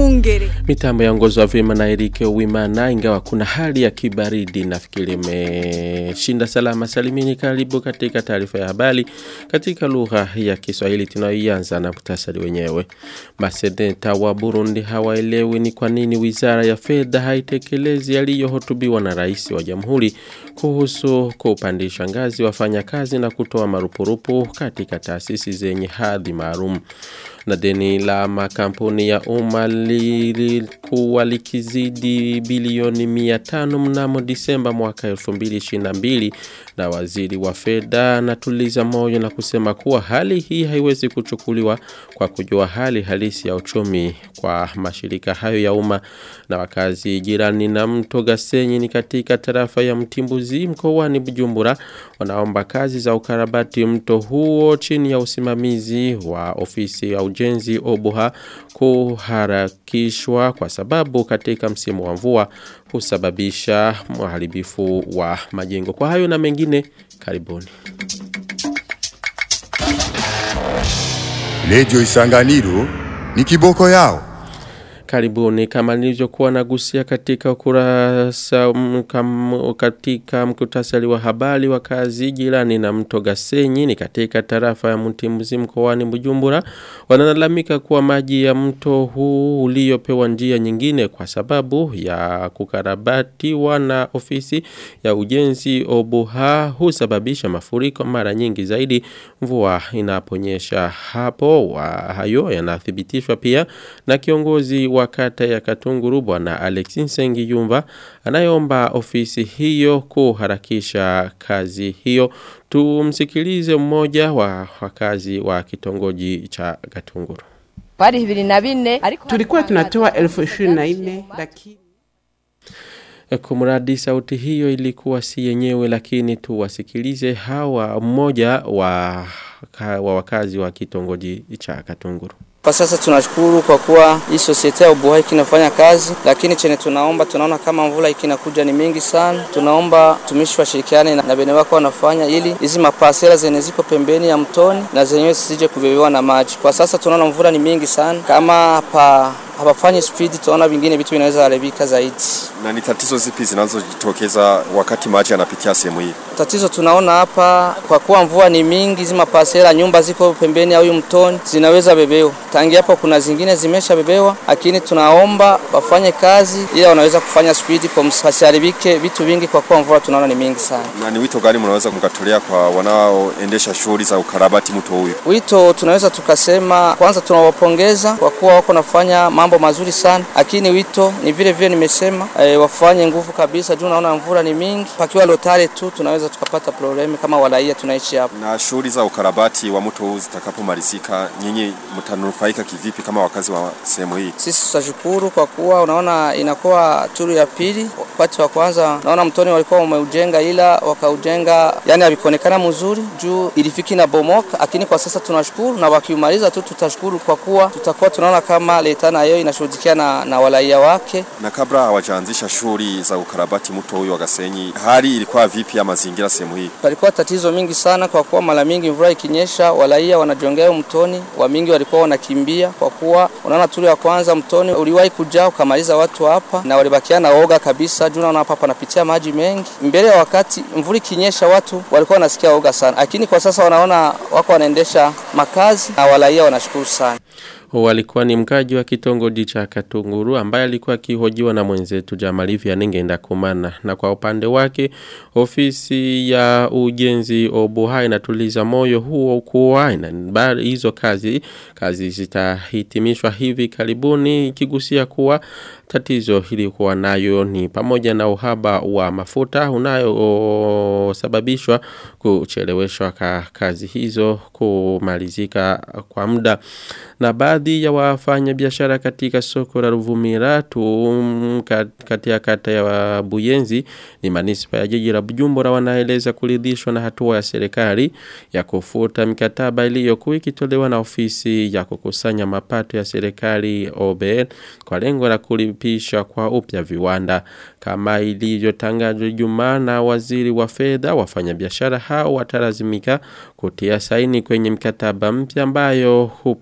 Mungere. Mitambo yaongozwa vyema na Erike Uwimana ingawa kuna hali ya kibaridi nafikiri imeshinda salama salimini karibu katika taarifa ya habari katika lugha ya Kiswahili tunayoianza na muhtasari wenyewe. Maseneta wa Burundi hawaelewi ni kwa nini Wizara ya Fedha haitekelezi yaliyohotubiwa na Rais wa Jamhuri kuhusu kupandisha ngazi wafanyakazi na kutoa marupurupu katika taasisi zenye hadhi maalum na deni la makampuni ya umma lilikuwa likizidi bilioni 500 mnamo Disemba mwaka 2022 na waziri wa fedha anatuliza moyo na kusema kuwa hali hii haiwezi kuchukuliwa kwa kujua hali halisi ya uchumi kwa mashirika hayo ya umma na wakazi jirani na mto Gasenyi ni katika tarafa ya Mtimbuzi mkoani Bujumbura wanaomba kazi za ukarabati mto huo chini ya usimamizi wa ofisi ya ujenzi Obuha kuharakishwa kwa sababu katika msimu wa mvua husababisha uharibifu wa majengo. Kwa hayo na mengine karibuni. Lejo Isanganiro ni kiboko yao. Karibuni kama nilivyokuwa nagusia katika ukurasa mkam, katika mkutasari wa habari wa kazi jirani na mto Gasenyi ni katika tarafa ya Mtimbuzi mkoani Bujumbura wanalalamika kuwa maji ya mto huu uliopewa njia nyingine kwa sababu ya kukarabatiwa na ofisi ya ujenzi Obuha husababisha mafuriko mara nyingi zaidi mvua inaponyesha hapo wa hayo yanathibitishwa pia na kiongozi wa kata ya Katunguru bwana Alexis Sengiyumva anayeomba ofisi hiyo kuharakisha kazi hiyo. Tumsikilize mmoja wa wakazi wa kitongoji cha Katunguru. Pari hibiri na bine tulikuwa tunatoa elfu ishirini na nne lakini Kumradi sauti hiyo ilikuwa si yenyewe lakini tuwasikilize hawa mmoja wa, wa wakazi wa kitongoji cha Katunguru. Kwa sasa tunashukuru kwa kuwa hii sosiete ya Ubuhai kinafanya kazi, lakini chenye tunaomba, tunaona kama mvula ikinakuja ni mingi sana. Tunaomba tumishi washirikiane na, na bene wako wanafanya ili hizi mapasela zenye ziko pembeni ya mtoni na zenyewe zisije kubebewa na maji. Kwa sasa tunaona mvula ni mingi sana, kama pa hawafanyi speed, tunaona vingine vitu vinaweza haribika zaidi. Na ni tatizo zipi zinazojitokeza wakati maji yanapitia sehemu hii? Tatizo tunaona hapa, kwa kuwa mvua ni mingi, zima pasela nyumba ziko pembeni ya huyu mtoni zinaweza bebewa. Tangi hapo kuna zingine zimesha bebewa, lakini tunaomba wafanye kazi ili wanaweza kufanya speed kwa msiharibike vitu vingi, kwa kuwa mvua tunaona ni mingi sana. Na ni wito gani mnaweza mkatolea kwa wanaoendesha shughuli za ukarabati mto huyu? Wito tunaweza tukasema, kwanza tunawapongeza kwa kuwa wako nafanya mambo mazuri sana, lakini wito ni vile vile nimesema e, wafanye nguvu kabisa juu naona mvula ni mingi, pakiwa lotare tu tunaweza tukapata problemi kama walaia tunaishi hapa. Na shughuli za ukarabati wa mto huu zitakapomalizika, nyinyi mtanufaika kivipi kama wakazi wa sehemu hii? Sisi tutashukuru kwa kuwa unaona inakuwa turu ya pili. Wakati wa kwanza naona mtoni walikuwa wameujenga, ila wakaujenga yani havikuonekana mzuri juu ilifiki na bomoka, lakini kwa sasa tunashukuru na wakiumaliza tu tutashukuru kwa kuwa tutakuwa tunaona kama leta nayo inashughulikia na, na walaia wake. Na kabla hawajaanzisha shughuli za ukarabati mto huyu wa Gasenyi, hali ilikuwa vipi ya mazingira sehemu hii? Palikuwa tatizo mingi sana, kwa kuwa mara mingi mvua ikinyesha, walaia wanajongea mtoni, wa mingi walikuwa wanakimbia, kwa kuwa unaona tuli ya kwanza mtoni uliwahi kujaa ukamaliza watu hapa, na walibakia na oga kabisa juu naona hapa panapitia maji mengi. Mbele ya wakati mvua ikinyesha, watu walikuwa wanasikia oga sana, lakini kwa sasa wanaona wako wanaendesha makazi na walaia wanashukuru sana walikuwa ni mkaji wa kitongoji cha Katunguru ambaye alikuwa akihojiwa na mwenzetu Jamalivi Aningenda Kumana na kwa upande wake ofisi ya ujenzi Obuha inatuliza moyo huo kuwa ina hizo kazi kazi zitahitimishwa hivi karibuni ikigusia kuwa tatizo hili kuwa nayo ni pamoja na uhaba wa mafuta unayosababishwa kucheleweshwa ka kazi hizo kumalizika kwa muda na baadhi ya wafanya biashara katika soko la Ruvumira tu katika kata ya Buyenzi ni manispa ya jiji la Bujumbura wanaeleza kuridhishwa na hatua ya serikali ya kufuta mikataba iliyokuwa ikitolewa na ofisi ya kukusanya mapato ya serikali OBL kwa lengo la kulipisha kwa upya viwanda kama ilivyotangazwa Ijumaa na waziri wa fedha wafanyabiashara hao watalazimika kutia saini kwenye mkataba mpya ambayo hupendekeza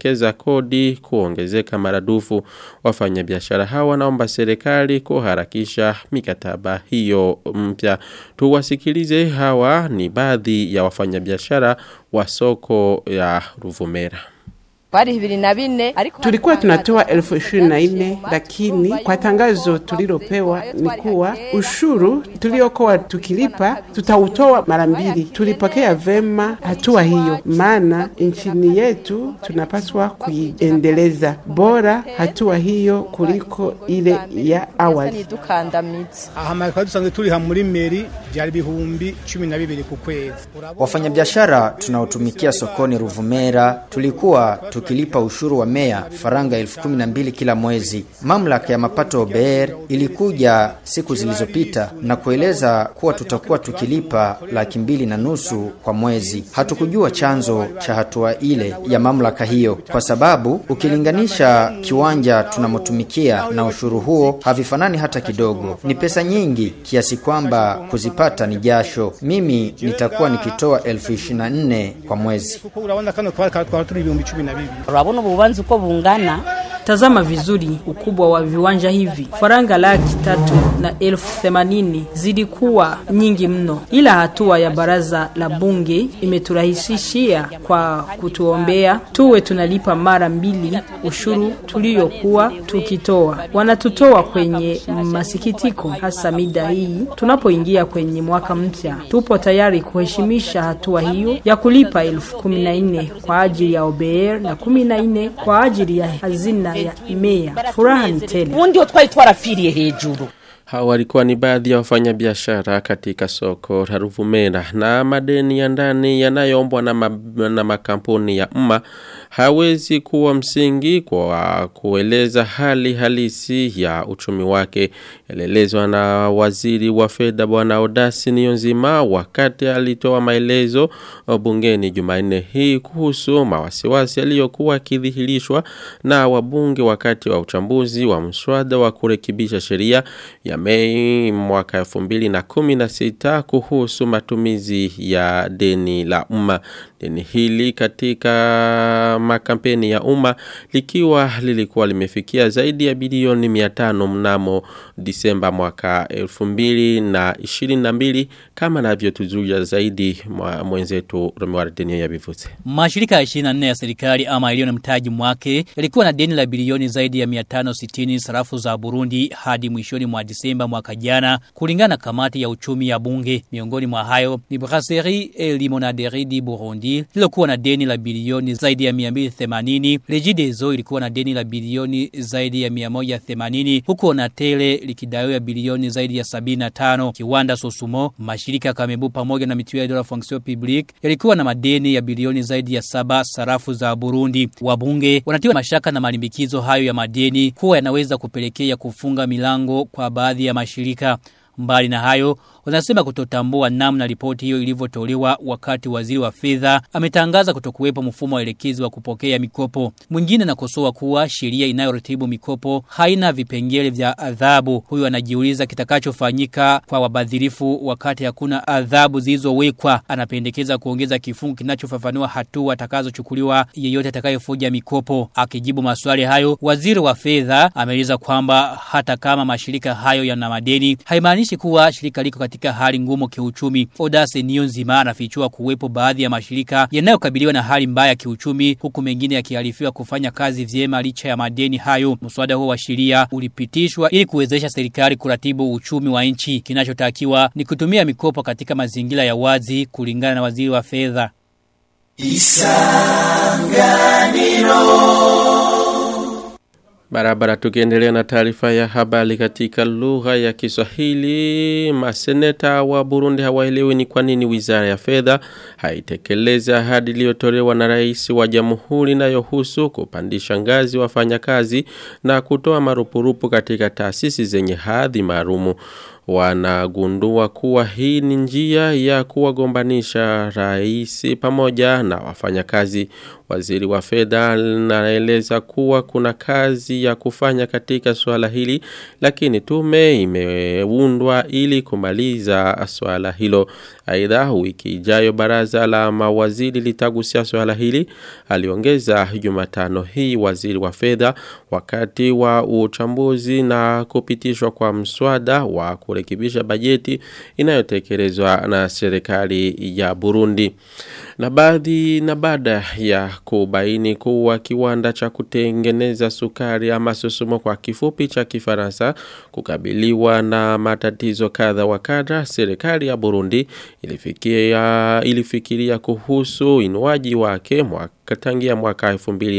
wanapendekeza kodi kuongezeka maradufu. Wafanyabiashara hawa wanaomba serikali kuharakisha mikataba hiyo mpya. Tuwasikilize hawa ni baadhi ya wafanyabiashara wa soko ya Ruvumera. Pari hibiri na bine ariko Tulikuwa tunatoa elfu ishirini na nne lakini kwa tangazo tulilopewa ni kuwa ushuru tuliokuwa tukilipa tutautoa mara mbili. Tulipokea vema hatua hiyo, maana nchini yetu tunapaswa kuiendeleza. Bora hatua hiyo kuliko ile ya awali. dukandamiza aha twari dusanzwe turiha muri meri byari ibihumbi cumi na bibiri ku kwezi Urabona- Wafanyabiashara tunaotumikia sokoni Ruvumera tulikuwa tukilipa ushuru wa meya faranga elfu kumi na mbili kila mwezi. Mamlaka ya mapato OBR ilikuja siku zilizopita na kueleza kuwa tutakuwa tukilipa laki mbili na nusu kwa mwezi. Hatukujua chanzo cha hatua ile ya mamlaka hiyo, kwa sababu ukilinganisha kiwanja tunamotumikia na ushuru huo havifanani hata kidogo. Ni pesa nyingi kiasi kwamba kuzipata ni jasho. Mimi nitakuwa nikitoa elfu ishirini na nne kwa mwezi. kuko urabona kano twari twari turi ibihumbi cumi na bibiri urabona ububanza uko bungana Tazama vizuri ukubwa wa viwanja hivi. Faranga laki tatu na elfu themanini zilikuwa nyingi mno, ila hatua ya baraza la bunge imeturahisishia kwa kutuombea tuwe tunalipa mara mbili ushuru tuliokuwa tukitoa. Wanatutoa kwenye masikitiko, hasa mida hii tunapoingia kwenye mwaka mpya. Tupo tayari kuheshimisha hatua hiyo ya kulipa elfu kumi na nne kwa ajili ya OBR na kumi na nne kwa ajili ya hazina ya meya. Furaha ni tele. ubundi twari twarapfiriye hejuru Hawa walikuwa ni baadhi ya wafanyabiashara katika soko la Ruvumera na madeni ya ndani yanayoombwa na, ma, na makampuni ya umma hawezi kuwa msingi kwa kueleza hali halisi ya uchumi wake. Yalielezwa na waziri wa fedha bwana Odasi Niyonzima wakati alitoa maelezo bungeni Jumanne hii kuhusu mawasiwasi yaliyokuwa yakidhihirishwa na wabunge wakati wa uchambuzi wa mswada wa kurekebisha sheria ya Mei mwaka 2016 kuhusu matumizi ya deni la umma. Deni hili katika makampeni ya umma likiwa lilikuwa limefikia zaidi ya bilioni 500 mnamo Disemba mwaka 2022 kama navyotuzuia zaidi mwa mwenzetu Romuald Denio ya Bivutse. Mashirika ya 24 ya serikali ama iliyo na mtaji mwake yalikuwa na deni la bilioni zaidi ya 560 sarafu za Burundi hadi mwishoni mwa Disemba mwaka jana kulingana na kamati ya uchumi ya bunge. Miongoni mwa hayo ni Brasserie et Limonaderie di Burundi lilokuwa na deni la bilioni zaidi ya 280, Regideso ilikuwa na deni la bilioni zaidi ya 180 huku Onatele likidaiwa bilioni zaidi ya 75. Kiwanda Sosumo, mashirika Kamebu pamoja na Mutuelle de la Fonction Publique yalikuwa na madeni ya bilioni zaidi ya saba sarafu za Burundi. Wabunge wanatiwa mashaka na malimbikizo hayo ya madeni kuwa yanaweza kupelekea kufunga milango kwa baadhi ya mashirika. Mbali na hayo, wanasema kutotambua namna ripoti hiyo ilivyotolewa wakati waziri wa fedha ametangaza kutokuwepo mfumo wa elekezi wa kupokea mikopo. Mwingine anakosoa kuwa sheria inayoratibu mikopo haina vipengele vya adhabu. Huyu anajiuliza kitakachofanyika kwa wabadhirifu wakati hakuna adhabu zilizowekwa. Anapendekeza kuongeza kifungu kinachofafanua hatua atakazochukuliwa yeyote atakayefuja mikopo. Akijibu maswali hayo, waziri wa fedha ameeleza kwamba hata kama mashirika hayo yana madeni haimaanishi kuwa shirika liko katika hali ngumu kiuchumi. Odase Niyonzima anafichua kuwepo baadhi ya mashirika yanayokabiliwa na hali mbaya kiuchumi huku mengine yakiarifiwa kufanya kazi vyema licha ya madeni hayo. Mswada huo wa sheria ulipitishwa ili kuwezesha serikali kuratibu uchumi wa nchi. Kinachotakiwa ni kutumia mikopo katika mazingira ya wazi kulingana na waziri wa fedha. Barabara tukiendelea na taarifa ya habari katika lugha ya Kiswahili, maseneta wa Burundi hawaelewi ni kwa nini Wizara ya Fedha haitekeleza ahadi iliyotolewa na rais wa Jamhuri inayohusu kupandisha ngazi wafanyakazi na kutoa marupurupu katika taasisi zenye hadhi maalumu wanagundua kuwa hii ni njia ya kuwagombanisha rais pamoja na wafanyakazi. Waziri wa fedha anaeleza kuwa kuna kazi kazi ya kufanya katika swala hili lakini tume imeundwa ili kumaliza swala hilo. Aidha wiki ijayo baraza la mawaziri litagusia swala hili aliongeza Jumatano hii waziri wa fedha wakati wa uchambuzi na kupitishwa kwa mswada wa kurekebisha bajeti inayotekelezwa na serikali ya Burundi. Na baadhi na baada ya kubaini kuwa kiwanda cha kutengeneza sukari ama susumo kwa kifupi cha Kifaransa kukabiliwa na matatizo kadha wa kadha serikali ya Burundi ilifikia ilifikiria kuhusu inuaji wake mwaka tangia mwaka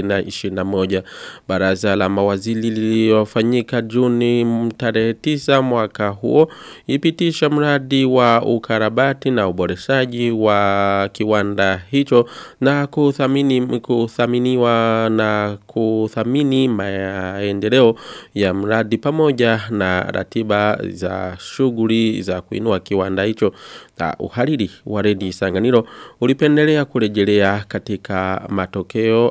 2021 baraza la mawaziri lililofanyika Juni tarehe 9 mwaka huo ipitisha mradi wa ukarabati na uboreshaji wa kiwanda hicho na kuthamini kuthaminiwa na kuthamini maendeleo ya mradi pamoja na ratiba za shughuli za kuinua kiwanda hicho na uhariri wa redi Sanganiro ulipendelea kurejelea katika matokeo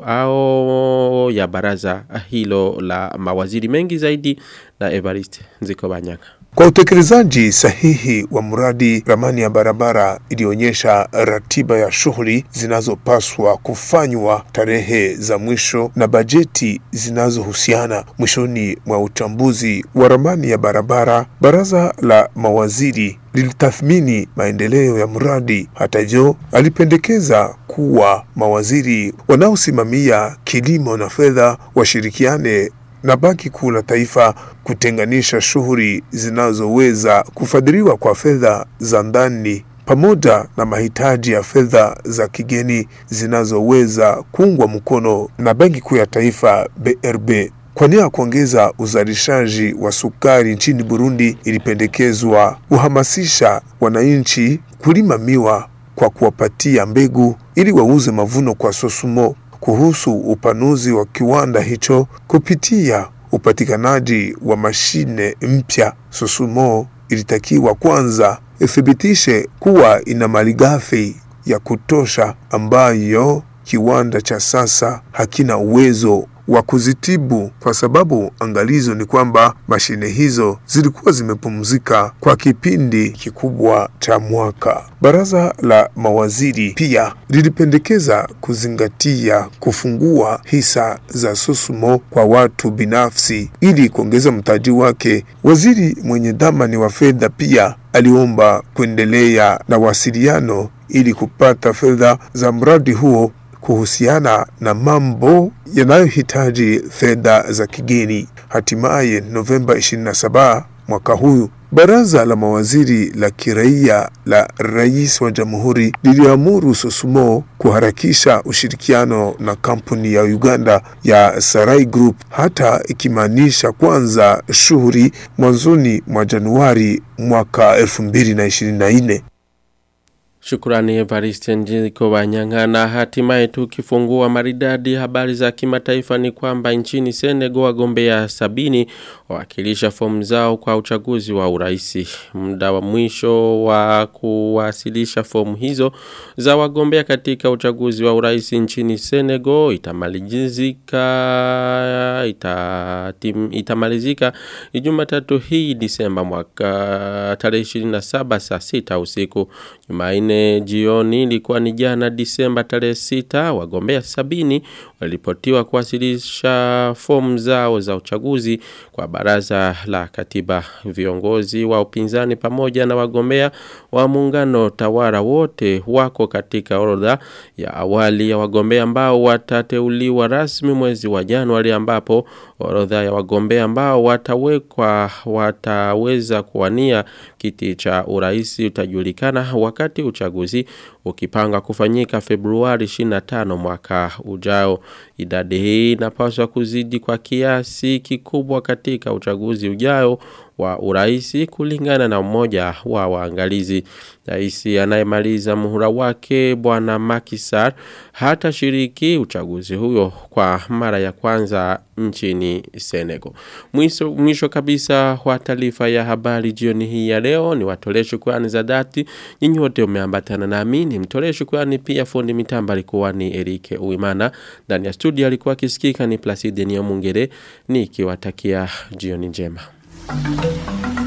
au ya baraza hilo la mawaziri mengi zaidi na Evariste Nzikobanyaka. Kwa utekelezaji sahihi wa mradi, ramani ya barabara ilionyesha ratiba ya shughuli zinazopaswa kufanywa, tarehe za mwisho na bajeti zinazohusiana. Mwishoni mwa uchambuzi wa ramani ya barabara, baraza la mawaziri lilitathmini maendeleo ya mradi. Hata hivyo, alipendekeza kuwa mawaziri wanaosimamia kilimo na fedha washirikiane na Banki Kuu la Taifa kutenganisha shughuli zinazoweza kufadhiliwa kwa fedha za ndani pamoja na mahitaji ya fedha za kigeni zinazoweza kuungwa mkono na Benki Kuu ya Taifa BRB. Kwa nia ya kuongeza uzalishaji wa sukari nchini Burundi, ilipendekezwa kuhamasisha wananchi kulima miwa kwa kuwapatia mbegu ili wauze mavuno kwa Sosumo kuhusu upanuzi wa kiwanda hicho kupitia upatikanaji wa mashine mpya. Susumo ilitakiwa kwanza ithibitishe kuwa ina malighafi ya kutosha ambayo kiwanda cha sasa hakina uwezo wa kuzitibu kwa sababu angalizo ni kwamba mashine hizo zilikuwa zimepumzika kwa kipindi kikubwa cha mwaka. Baraza la mawaziri pia lilipendekeza kuzingatia kufungua hisa za Susumo kwa watu binafsi ili kuongeza mtaji wake. Waziri mwenye dhamani wa fedha pia aliomba kuendelea na wasiliano ili kupata fedha za mradi huo kuhusiana na mambo yanayohitaji fedha za kigeni. Hatimaye Novemba 27 mwaka huu Baraza la mawaziri la kiraia la rais wa jamhuri liliamuru Sosumo kuharakisha ushirikiano na kampuni ya Uganda ya Sarai Group, hata ikimaanisha kwanza shughuli mwanzoni mwa Januari mwaka 2024. Shukrani Evariste Njiko Wanyanga na hatimaye tukifungua maridadi habari za kimataifa ni kwamba nchini Senegal wagombea sabini wakilisha fomu zao kwa uchaguzi wa uraisi. Muda wa mwisho wa kuwasilisha fomu hizo za wagombea katika uchaguzi wa uraisi nchini Senegal itamalizika itatim, itamalizika Jumatatu hii Disemba mwaka tarehe 27 saa 6 usiku. Jumanne jioni ilikuwa ni jana Disemba tarehe 6 wagombea sabini walipotiwa kuwasilisha fomu zao za uchaguzi kwa baraza la katiba viongozi wa upinzani pamoja na wagombea wa muungano tawara wote wako katika orodha ya awali ya wagombea ambao watateuliwa rasmi mwezi wa Januari ambapo orodha ya wagombea ambao watawekwa wataweza kuwania kiti cha uraisi utajulikana wakati uchaguzi ukipanga kufanyika Februari 25 mwaka ujao. Idadi hii inapaswa kuzidi kwa kiasi kikubwa katika uchaguzi ujao wa uraisi kulingana na mmoja wa waangalizi. Rais anayemaliza muhula wake bwana Macky Sall hata shiriki uchaguzi huyo kwa mara ya kwanza nchini Senegal. Mwisho, mwisho kabisa wa taarifa ya habari jioni hii ya leo ni watolee shukrani za dhati. Nyinyi wote umeambatana nami ni mtolee shukrani pia fundi mitamba alikuwa ni Erike Uimana. Ndani ya studio alikuwa akisikika ni Placide Niomungere nikiwatakia jioni njema.